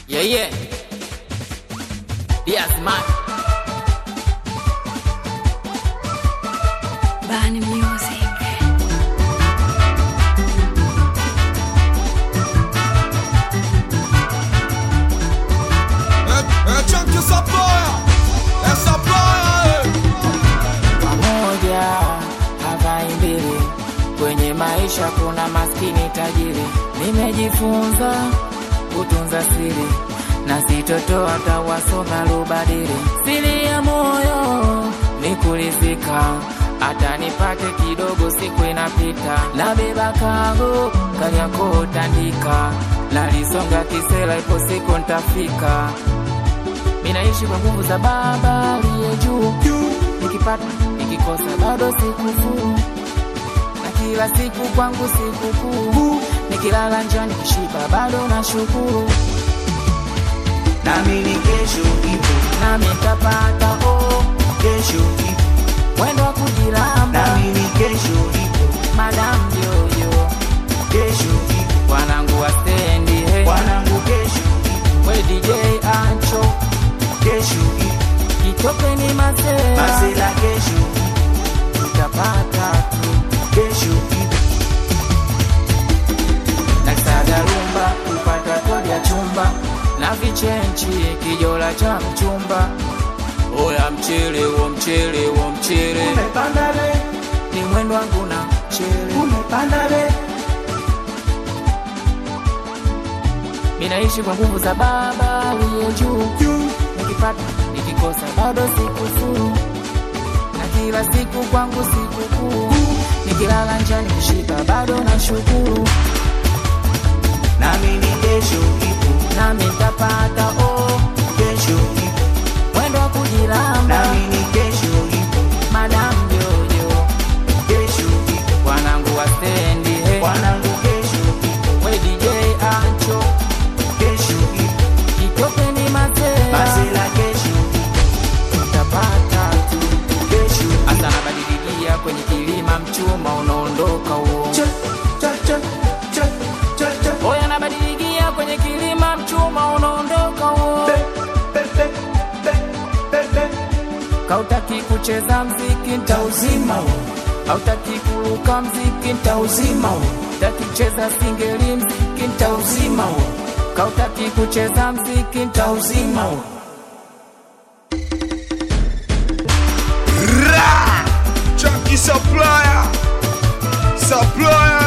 Yeah, yeah. Diaz man. Bani Music. É, é tchan que essa ploia, essa ploia, Pamoja havai mbili, kwenye maisha kuna maskini tajiri. Nimejifunza kutunza siri na sitotoa tawasoma lubadili. Siri ya moyo ni kulizika, hata nipate kidogo, siku inapita. Nabeba kago Kariakoo tandika, nalisonga kisela, ipo siku ntafika. Minaishi kwa nguvu za Baba aliye juu nikipata nikikosa bado sikufuru, na kila siku kwangu sikukuu, nikilala njaa nikishiba bado nashukuru, nami ni kesho ipo, nami nitapata oh, kesho ipo, mwendo wa kujilamba, nami ni kesho ipo, madam yoyo, kesho ipo, wanangu wa stendi hey, wanangu kesho ipo, we DJ Ancho, kesho ipo, kitopeni masela, masela kesho ipo, tutapata tu kesho ipo, nasaga rumba kupata kodi ya chumba na vichenchi kijola cha mchumba oya mchele wo mchele wo mchele umepanda be, ni mwendo wangu na mchele umepanda be, minaishi kwa nguvu za baba aliye juu nikipata nikikosa bado sikufuru na kila siku kwangu sikukuu nikilala njaa nikishiba bado na shukuru nami ni kesho ipo, nami ntapata oh, kesho ipo, mwendo wa kujilamba nami ni kesho ipo, madam jojo kesho ipo, wanangu wa stendi hey. wanangu kesho ipo, we DJ Ancho kesho ipo, kitopeni masela masela kesho ipo, utapata tu kesho ipo. hasa nabadilikia kwenye kilima mchuma unaondoka huo Cha, cha, cha, cha, cha, cha. oya nabadilikia kwenye kilima mchuma unaondoka huo Be, be, be, be, be, be. kautaki kucheza mziki ntauzima huo hautaki kuruka mziki ntauzima huo taki kucheza singeli mziki ntauzima huo kautaki kucheza mziki ntauzima huo Ra! Chunky supplier, supplier.